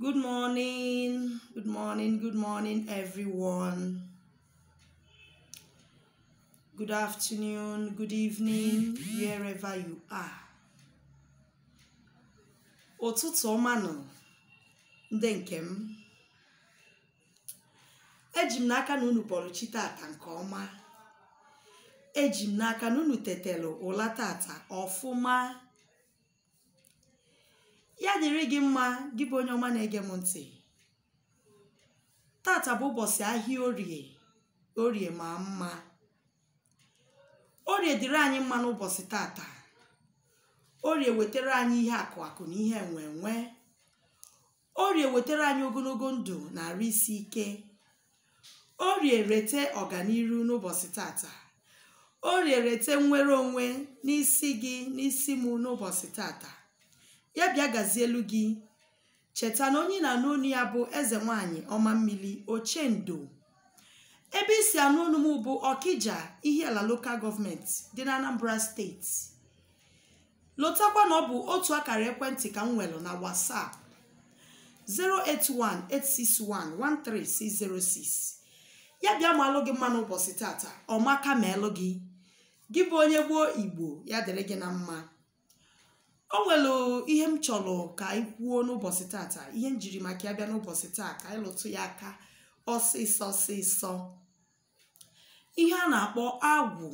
Good morning, good morning, good morning, everyone. Good afternoon, good evening, wherever you are. Ụtụtụ ọma nọ ndị nke m. Eji m n'aka na unu kpọrọ chi tata nke ọma. Eji m n'aka na unu tetelu ụla tata ọfụma. ya dịrị gị mma gị bụ onye ọma na-ege m ntị tata bụ ụbọchị ahịa orie orie ma mma orie dịrị anyị mma n'ụbọchị tata orie wetara anyị ihe akụ akụ na ihe enwe enwe orie wetara anyị ogologo ndụ na arụ isi ike orie rete ọganiru n'ụbọchị tata orie rete nnwere onwe n'isi gị n'isi m n'ụbọchị tata ya bịa gazielu gị cheta na onye na-anụ onu ya bụ eze nwanyị ọma mmiri ochendo ebe isi anụ onu m bụ ọkija ihiala lokal gọọmenti dị na anambra steeti lotakwa na ọ bụ otu akara ekwentị ka m nwere na whatsapp 08186113606 ya bịa malụ gị mma n'ụbọchị tata ọmaka ma elụ gị gị bụ onye gboo igbo ya dịrị gị na mma o nwere ihe m chọrọ ka anyị kwuo n'ụbọchị tata ihe m jiri maka ya bịa n'ụbọchị taa ka anyị lụtụ ya aka ọsịsọ ọsịsọ ihe a na-akpọ agwụ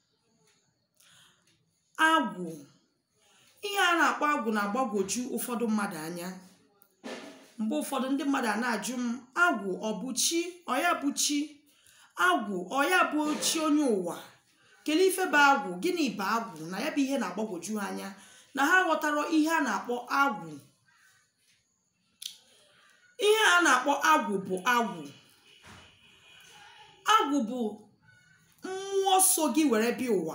agwụ ihe a na-akpọ agwụ na-agbagwoju ụfọdụ mmadụ anya mgbe ụfọdụ ndị mmadụ a na-ajụ m agwụ ọ bụ chi ọya bụ chi agwụ ọya bụ chi onye ụwa kelee ife bụ agwụ gịnị bụ agwụ na ya bụ ihe na-agbagwoju ha anya na ha ghọtara ihe a na-akpọ agwụ ihe a na-akpọ agwụ bụ agwụ agwụ bụ mmụọ so gị were bịa ụwa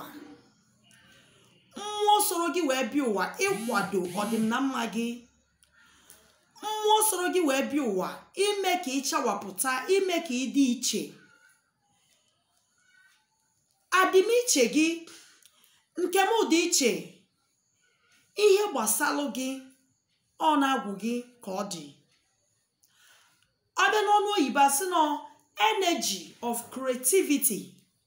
mmụọ soro gị wee bịa ụwa ịkwado ọdịmma gị mmụọ soro gị wee bịa ụwa ime ka ị chawapụta ime ka ị dị iche adịmiche gị nke m dị iche ihe gbasalụ gị ọ na-agwụ gị ka ọ dị abịa n'ọnụ oyibo asị nọ energy of creativity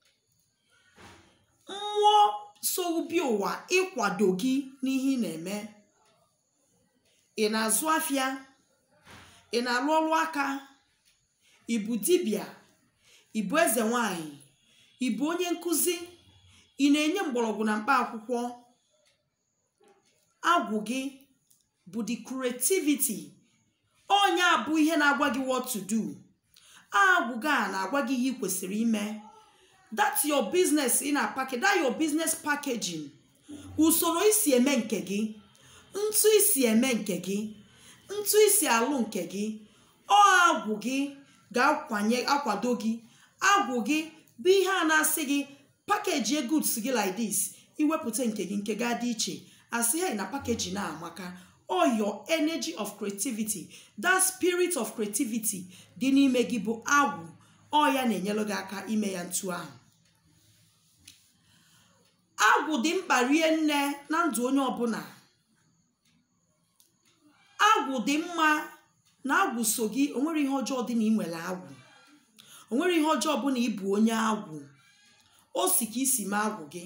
mmụọ so bi ụwa ịkwado gị n'ihe ị na-eme ị na-azụ afịa ị na-alụ ọrụ aka ịbụ dibịa ịbụ eze nwanyị ịbụ onye nkụzi ị na-enye mgbọrọgwụ na mkpa akwụkwọ agwụ gị bụ the creativity onye a bụ ihe na-agwa gị what to do agwụ gị a na-agwa gị ihe ị kwesịrị ime that your business ị na-apake that your business packaging usoro isi eme nke gị ntụ isi eme nke gị ntụ isi alụ nke gị ọ agwụ gị ga-akwanye akwado gị agwụ gị bụ ihe a na-asị gị pakeji goods gị like this iwepụta nke gị nke ga dị iche asị hey na packaging na amaka all your energy of creativity that spirit of creativity dị n'ime gị bụ agwụ ọ ya na-enyere gị aka ime ya ntu ahụ agwụ dị mkpa rie nne na ndụ onye ọbụla agwụ dị mma na agwụ so gị onwere ihe ọjọọ dị na ị nwere agwụ onwere ihe ọjọọ bụ na ị bụ onye agwụ o si ka isi mee agwụ gị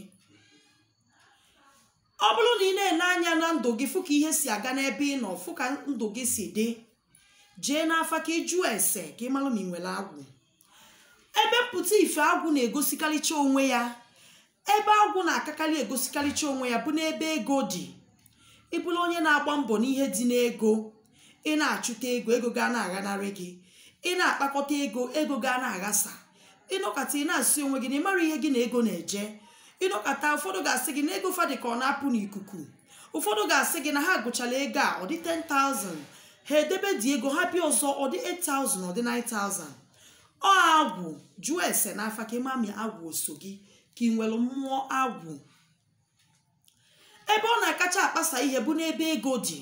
ọ bụrụ na ị na-ene anya na ndụ gị fụ ka ihe si aga n'ebe ị nọ fụ ka ndụ gị si dị jee n'afa ka ị jụọ ese ka ị mara ma ị nwere agwụ ebe mpụta ife agwụ na-egosikarịcha onwe ya ebe agwụ na-akakarị egosikarịcha onwe ya bụ n'ebe ego dị ịbụrụ onye na-agba mbọ n'ihe dị n'ego ị na-achụta ego ego ga na-aghanarị gị ị na-akpakọta ego ego ga na-aghasa ịnọkọta ị na-asị onwe gị na ị mara ihe gị na ego na-eje ịnọkọta ụfọdụ ga-asị gị na ego fadị ka ọ na-apụ n'ikuku ụfọdụ ga-asị gị na ha gụchala ego a ọ dị 10,000 ha edebe dị ego ha bịa ọzọ ọ dị 8,000 ọ dị 9,000 ọ agwụ jụọ ese n'afa ka ịmami agwụ oso gị ka ị nwere mmụọ agwụ ebe ọ na-akacha akpasa ihe bụ n'ebe ego dị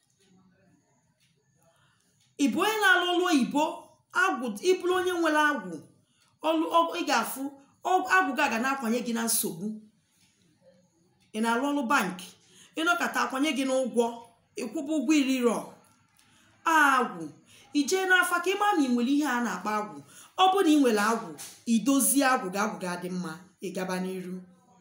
ịbụ onye na-alụ ọlụ oyibo agwụ ịbụrụ onye nwere agwụ ọlụ ị ga-afụ agwụ gị aga na-akwanye gị na nsogbu ị na-alụ ọlụ bankị ịnọkọta akwanye gị n'ụgwọ ịkwụba ụgwọ iriro agwụ ijee n'afa ka ịma ma ị nwere ihe a na-akpọ agwụ ọ bụrụ na ị nwere agwụ idozie agwụ gị agwụ ga-adị mma ịgaba n'iru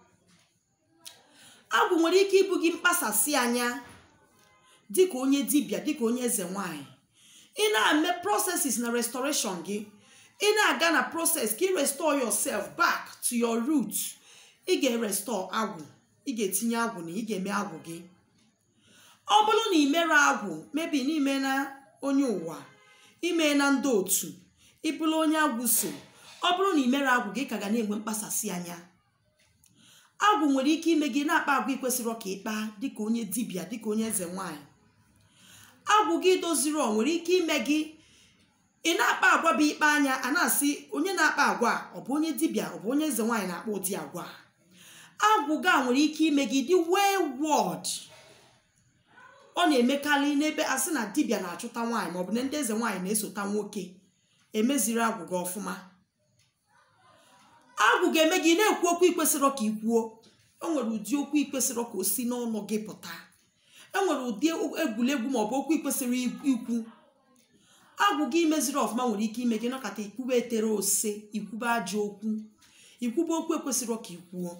agwụ nwere ike ịbụ gị mkpasasị anya dịka onye dibịa dịka onye eze nwanyị ị na-eme processes na restoration gị ị na-aga na process ka ị restore yourself back to your root ị ga-erestore agwụ ị ga-etinye agwụ na ị ga-eme agwụ gị ọ bụrụ na ị mere agwụ mebi n'ime na onye ụwa ime na ndị otu ịbụrụ onye agwụ so ọ bụrụ na ị mere agwụ gị ka ga na-enwe mkpasasị anya agwụ nwere ike ime gị na-akpa agwa ikwesịrị ka ịkpa dịka onye dibịa dịka onye eze nwanyị agwụ gị doziri ọ nwere ike ime gị ị na-akpa agwa bụ ikpe anya a na-asị onye na-akpa agwa ọ bụ onye dibịa ọ bụ onye eze nwaanyị na-akpa ụdị agwa agwụ gị a nwere ike ime gị dị wayward ọ na-emekarị n'ebe asị na dibịa na-achụta nwaanyị maọbụ na ndị eze nwaanyị na-esota nwoke emeziri agwụ gị ọfụma agwụ ga-eme gị na-ekwu okwu ikwesịrọ ka ị kwuo o nwere ụdị okwu ikwesịrọ ka o si n'ọnụ gị pụta enwere ụdị egwuregwu maọbụ okwu ikwesịrị ikwu agwụ gị meziri ọfụma nwere ike ime gị nọkọta ikwube etere ose ikwube ajọ okwu ikwube okwu ekwesịrị ka ikwuo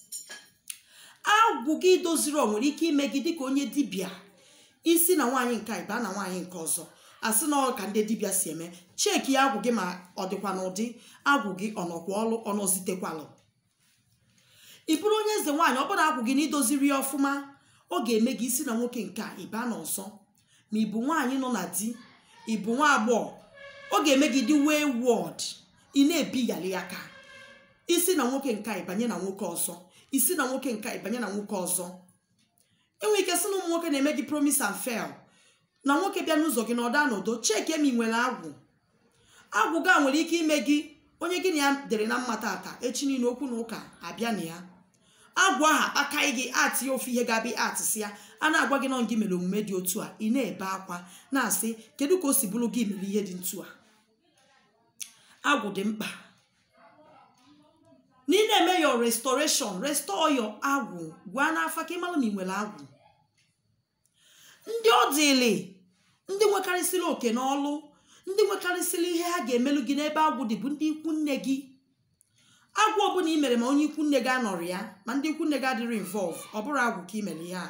agwụ gị doziri ọ nwere ike ime gị dịka onye dibịa isi na nwaanyị nke ịba na nwaanyị nke ọzọ asị na ọ ka ndị dibịa si eme cheki agwụ gị ma ọ dịkwa n'ụdị agwụ gị ọnọkwa ọlụ ọnọzitekwalụ ị bụrụ onye eze nwaanyị ọ bụrụ agwụ gị na idoziri ya ọfụma ọ ga-eme gị isi na nwoke nke a ịba na ọzọ ma ị bụ nwaanyị nọ na di ị bụ nwa agbọghọ ọ ga-eme gị dị wee wọd ị na-ebighali ya ka isi na nwoke nke ịbanye na nwoke ọzọ isi na nwoke nke ịbanye na nwoke ọzọ enwere ike sị na ụmụ nwoke na-eme gị promise and fail na nwoke bịa n'ụzọ gị na ọda n'udo cheki emi nwere agwụ agwụ ga nwere ike ime gị onye gị na ya dere na mma tata echi niile okwu na ụka abịa na ya agwụ aha akpaghị gị atị ya ofu ihe ga-abịa atịsị ya a na-agwa gị nọ gị mere omume dị otu a ị na-ebe akwa na-asị kedu ka o si bụrụ gị mere ihe dị ntu a agwụ dị mkpa na ị na-eme your restoration restore your agwụ gwa n'afa ka ị mara ma ị nwere agwụ ndị ọ dịlị ndị nwekarịsịrị oke n'ọlụ ndị nwekarịsịrị ihe ha ga-emelụ gị n'ebe agwụ dị bụ ndị ikwu nne gị agwụ ọbụla ị mere ma onye ikwu nne gị anọrọ ya ma ndị ikwu nne gị adịrị involve ọ bụrụ agwụ ka ị mere ihe a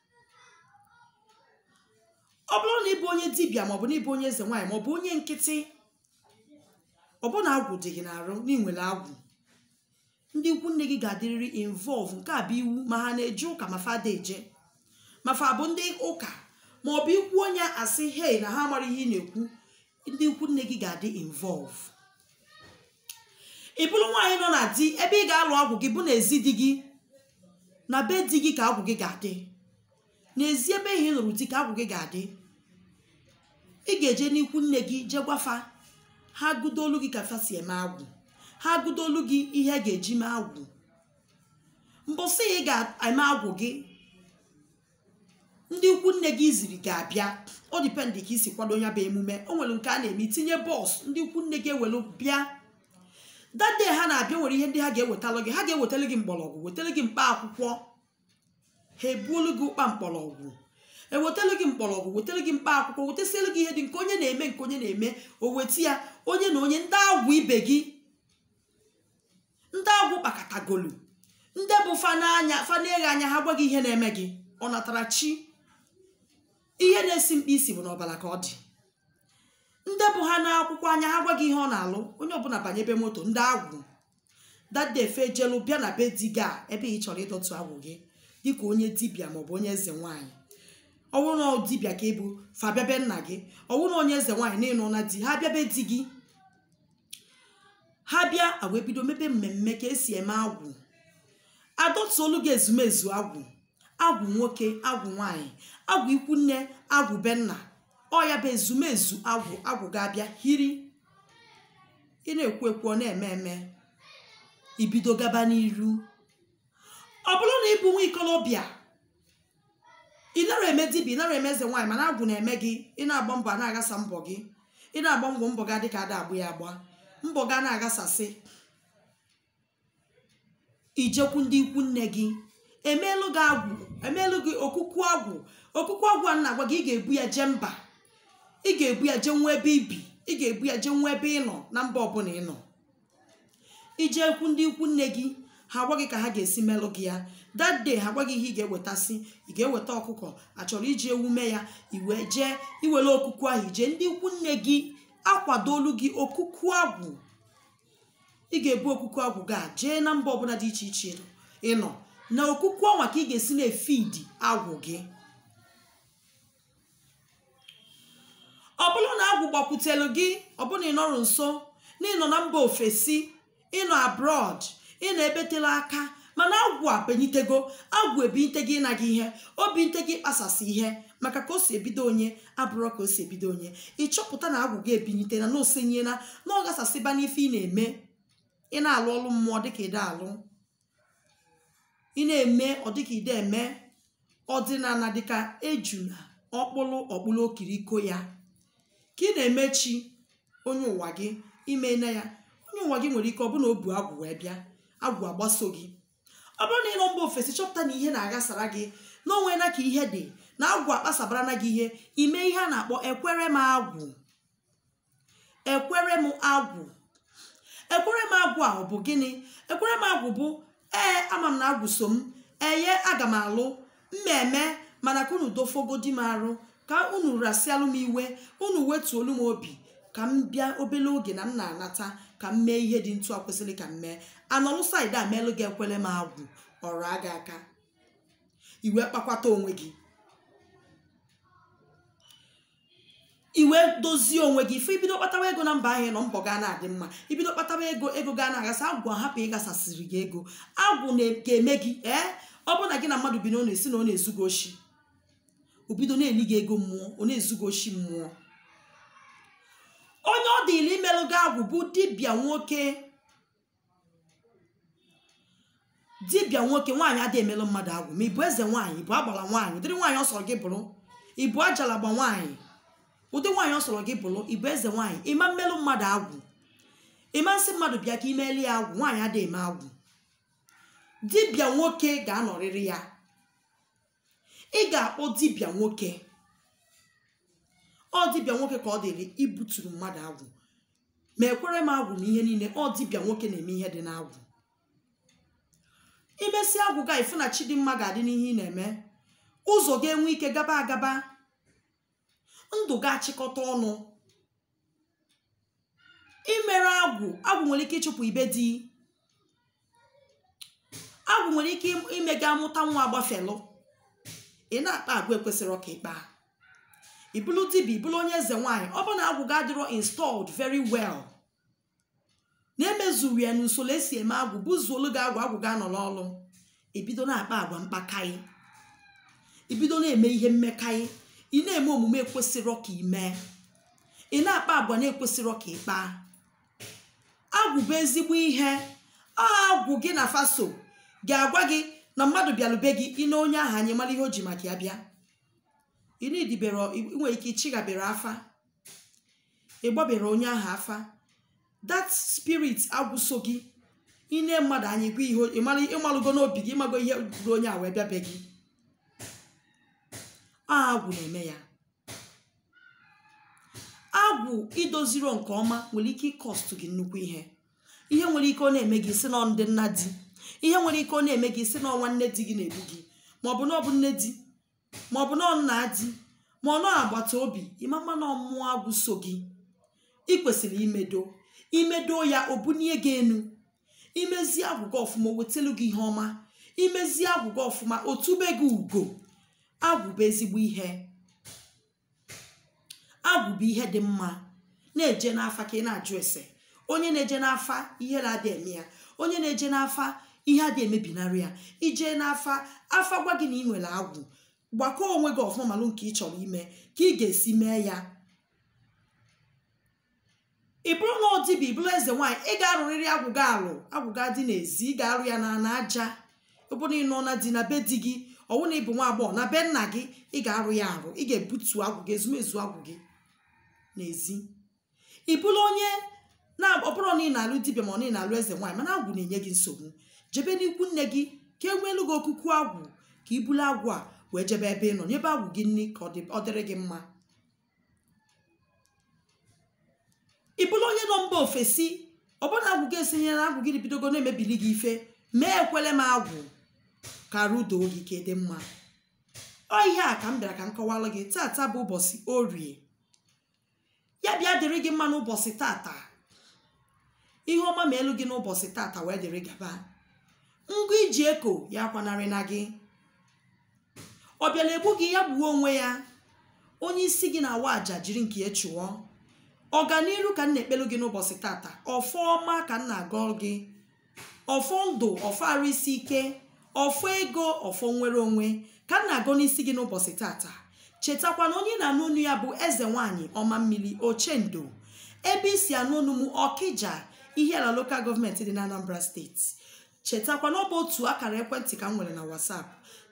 ọ bụrụ na ịbụ onye dibịa maọbụ na ịbụ onye eze nwaanyị maọbụ onye nkịtị ọbụna agwụ dị gị n'arụ na ịnwere agwụ ndị ikwu nne gị ga-adịrịrị involve nke a bụ iwu ma ha na-eje ụka ma fada eje ma fa bụ ndị ụka maọbụ ikwu onye asị hei na ha mara ihe ị na-ekwu ndị ikwu nne gị ga-adị involve ị bụrụ nwaanyị nọ na di ebe ị ga-alụ agwụ gị bụ n'ezi di gị na be di gị ka agwụ gị ga-adị n'ezi ebe ihe ị lụrụ di ka agwụ gị ga-adị ị ga-eje n'ikwu nne gị jee gwafa ha gụdolu gị ka fa si eme agwụ ha gụdolu gị ihe ga-eji mee agwụ mbọsị ị ga-eme agwụ gị ndị ikwu nne gị ziri ga-abịa ọ dịpendị ka isi kwado ya bụ emume o nwere nke a na-eme itinye bọs ndị ikwu nne gị ewelu bịa dade ha na-abịa nwere ihe ndị ha ga-ewetalụ gị ha ga-ewetara gị mgbọrọgwụ wetara gị mkpa akwụkwọ ha ebuolu gị ụkpa mkpọrọgwụ ewetara gị mkpọrọgwụ wetara gị mkpa akwụkwọ wetasiere gị ihe dị nke onye na-eme nke onye na-eme o weta ya onye na onye ndị agwụ ibe gị ndị agwụ kpakọtagolu ndị bụ fananya faneghe anya ha gwa gị ihe na-eme gị ọ natara chi ihe na-esi mkpa isi bụ n'ọbara ka ọ dị ndị bụ ha n'akwụkwọ anya ha gwa gị ihe ọ na-alụ onye ọbụla banyebe moto ndị agwụ dadefe jelu bịa na be di gị a ebe ị chọrọ ịdọtụ agwụ gị dịka onye dibịa maọbụ onye eze nwaanyị ọwụrụ na dibịa ka ịbụ fa bịabe nna gị ọwụrụ na onye eze nwaanyị n'ịnụ na di ha bịabe di gị ha bịa agwa ebido mebe mmemme ka esi eme agwụ adọtuolu gị ezumezu agwụ agwụ nwoke agwụ nwanyị agwụ ikwu nne agwụ be nna ọ ya bụ ezumezu agwụ agwụ ga-abịa hiri ị na-ekwu ekwu ọ na-eme eme ibido gaba n'iru ọ bụrụ na ịbụ nwa ikolobịa ị nara eme dibịa ị nara eme eze nwaanyị mana agwụ na-eme gị ị na-agba mbọ a na-agasa mbọ gị ị na-agba mbọ mbọ ga dịka ada agbụ ya agba mbọ ga na-agasasị ijekwu ndị ikwu nne gị emeelu gị agwụ emeelu gị okuku agwụ okuku agwụ a na-agwa gị ị ga-ebu ya jee mba ị ga-ebu ya jee nwa ebe ibi ị ga-ebu ya jee nwa ebe ị nọ na mba ọbụla ị nọ ije ekwu ndị ikwu nne gị ha agwa gị ka ha ga-esi melụ gị ya that day ha gwa gị ihe ị ga-ewetasị ị ga-eweta ọkụkọ achọrọ iji ewu mee ya iwe jee iwere okuku ahụ ije ndị ikwu nne gị akwadolu gị okuku agwụ ị ga-ebu okuku agwụ gaa jee na mba ọbụla dị iche iche ị nọ na okuku ọnwa ka ị ga-esi na-efidi agwụ gị ọ bụrụ na agwụ gbakwutelu gị ọbụna ị nọrọ nso na ịnọ na mba ofesi ịnọ abroad ị na-ebetela aka mana agwụ a benyitego agwụ ebinte gị ịnaghị ihe obi nte gị kpasasị ihe maka ka o si ebido onye abụrụ ka o si ebido onye ịchọpụta na agwụ gị ebinyite na n'osenyela na ọ gasasịba n'ife ị na-eme ị na-alụ ọrụ mmụọ dịka ide alụ ị na-eme ọ dịka ide eme ọdịnala dịka ejuna ọkpụlụ ọkpụlụ okiriko ya ka ị na-emechi onye ụwa gị ime na ya onye ụwa gị nwere ike ọ bụna o bu agwụ wee bịa agwụ agbaso gị ọ bụrụ na ị nọ mba ofesi chọpụta na ihe na-aghasara gị na onwe na ka ihe dị na agwụ akpasabara na gị ihe ime ihe a na-akpọ ekwere m agwụ ekwere m agwụ ekwere m agwụ a ọ bụ gịnị ekwere m agwụ bụ ee ama m na agwụ so m eye aga m alụ mmemme mana ka unu dofogodi m arụ ka unu rasịalụ m iwe unu wetuolu m obi ka m bịa obele oge na m na-anata ka m mee ihe dị ntu a kwesịrị ka m mee anọlụ saịdị a meelụ gị ekwele m agwụ ọrụ aga aka iwe kpakwata onwe gị iwe dozie onwe gị ife ibido kpatawa ego na mba ahụ nọ mbọ gaa na-adị mma ibido kpatawa ego ego gaa na-aghasa agwụ ahapụ ịgasasịrị gị ego agwụ ga-eme gị ee ọ bụrụ na gị na mmadụ bi na ọ na-esi na ọ na-ezu gị oshi obido na-eli gị ego mmụọ ọ na-ezu gị oshi mmụọ onye ọ dịla imelụ gị agwụ bụ dibịa nwoke dibịa nwoke nwaanyị adịghị emelụ mmadụ agwụ ma ị bụ eze nwaanyị ị bụ agbala nwaanyị ụdịrị nwaanyị ọ sọrọ gị bụrụ ị bụ ajalagba nwaanyị ụdị nwaanyị ọ sọrọ gị bụrụ ị bụ eze nwaanyị ịma mmelụ mmadụ agwụ ịma nsị mmadụ bịa ka imeli ya agwụ nwaanyị adịghị eme agwụ dibịa nwoke ga-anọrịrị ya ị ga-akpọ dibịa nwoke ọ dibịa nwoke ka ọ dịrị ibuturu mmadụ agwụ ma ekwere m agwụ na ihe niile ọ dibịa nwoke na-eme ihe dị n'agwụ imesi agwụ ga ifu na chidimma ga-adị n'ihe ị na-eme ụzọ ga-enwe ike gaba agaba ndụ ga-achịkọta ọnụ imere agwụ agwụ nwere ike ịchụpụ ibe di agwụ nwere ike ime gị amụta nwa agbafelụ ị na-akpa agwa ekwesịrị ọka ịkpa ibulu dibia ibulu onye eze nwaanyị ọ bụ na agwụ ga adịrọ installed very well na-emezuru ya n'usoro esi eme agwụ bụzuolu gị agwụ agwụ ga-anọ n'ọlụ ebido na-akpa agwa mkpakaị ibido na-eme ihe mmekaị ị na-eme omume ekwesịrọ ka ime ị na-akpa agwa na-ekwesịrọ ka ịkpa agwụ bụ ezigbo ihe agwụ gị na faso ga-agwa gị na mmadụ bịalube gị ine onye ahụ anyị mara ihe o ji maka ya bịa ị na-edibere nwere ike ịchịghabere afa ịgbabere onye ahụ afa that spirit agwụso gị ine mmadụ anyị gwa ihe ịmalụgo n'obi gị ịmago ihe bụrụ onye a wee bịabe gị agwụ na-eme ya agwụ idoziro nke ọma nwere ike ịkọstụ gị nnukwu ihe ihe nwere ike ọ na-eme gị si na ndị nna di ihe nwere ike ọ na-eme gị si na ọnwa nne di gị na-egbu gị maọbụ na ọ bụ nne di maọbụ na nna di ma ọ nọ agbata obi ịmama na ọmụmụ agwụ so gị ị kwesịrị imedo imedo ya o bunie gị enu imezie agwụ gị ọfụma o wetelu gị ihe ọma imezie agwụ gị ọfụma o tube gị ugo agwụ bụ ezigbo ihe agwụ bụ ihe dị mma na-eje n'afa ka ị na-ajụ ese onye na-eje n'afa ihe na-adị eme ya onye na-eje n'afa ihe adị emebinarị ya ije n'afa afa gwa gị na ị nwere agwụ gbakọọ onwe gị ọfụma malụ nke ị chọrọ ime ka ị ga-esi mee ya ị bụrụ na ọdịbi ị bụrụ eze nwaanyị ị ga-arụrịrị agwụ gị alụ agwụ gị adị n'ezi ị ga-arụ ya na na aja ọbụna ị nọ na di na be di gị ọwụ na ịbụ nwa agbọghọ na be nna gị ị ga-arụ ya arụ ị ga-ebutu agwụ gị ezumezu agwụ gị n'ezi ị bụrụ onye na-ọbụrụ na ị na-alụ dibịa ma ọ na ị na-alụ eze nwaanyị mana agwụ na-enye gị nsogbu jebe n'ikwu nne gị ka e nweelu gị okuku agwụ ka i bulu agwụ a wee jebe ebe ị nọ nyebe agwụ gị nri ka ọ dịrị gị mma ị bụrụ onye nọ mba ofesi ọbụna agwụ gị esinye na agwụ gị bidogo na-emebili gị ife mee ekwele m agwụ kara udo gị ka dị mma ọ ihe a ka m bịara ka m kọwalụ gị tata bụ ụbọchị orie ya bịa dịrị gị mma n'ụbọchị tata ihe ọma ma elu gị n'ụbọchị tata wee dịrị gaba ngwa iji eko ya akwanarị na gị ọ bịara egbu gị ya gbuo onwe ya onye isi gị na-awa aja jiri nke ya chụọ ọganiru ka m na-ekpelu gị n'ụbọchị tata ọfọ ọma ka m na-agọ gị ọfọ ndụ ọfọ arụ isi ike ọfọ ego ọfọ nwere onwe ka m na-agọ n'isi gị n'ụbọchị tata chetakwa na onye na-anụ onu ya bụ eze nwanyị ọma mmiri ochendo ebe isi anụ onu m ọkịja ihe ala lokal gọọmenti dị na anambra steeti chetakwa na ọ bụ otu akara ekwentị ka m nwere na whatsapp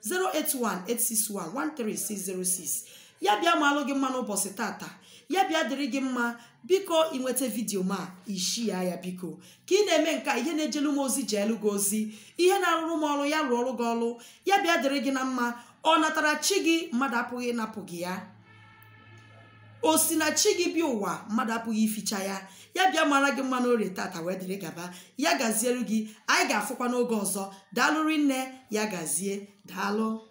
08186113606 ya bịa ma alụ gị mma n'ụbọchị tata ya bịa dịrị gị mma biko ịnweta vidiyo ma ishia ya biko ka ị na-eme nke a ihe na-ejelu m ozi ji elu gị ozi ihe na-arụrụ m ọrụ ya rụọ ọrụ gị ọrụ ya bịa dịrị gị na mma ọ natara chi gị mmadụ apụghị ịnapụ gị ya o si na chi gị bịa ụwa mmadụ apụghị ificha ya ya bịa mara gị mma n'orie tata wee dịrị gaba ya gazielu gị anyị ga-afụkwa n'oge ọzọ daalụ rinne ya gazie daalụ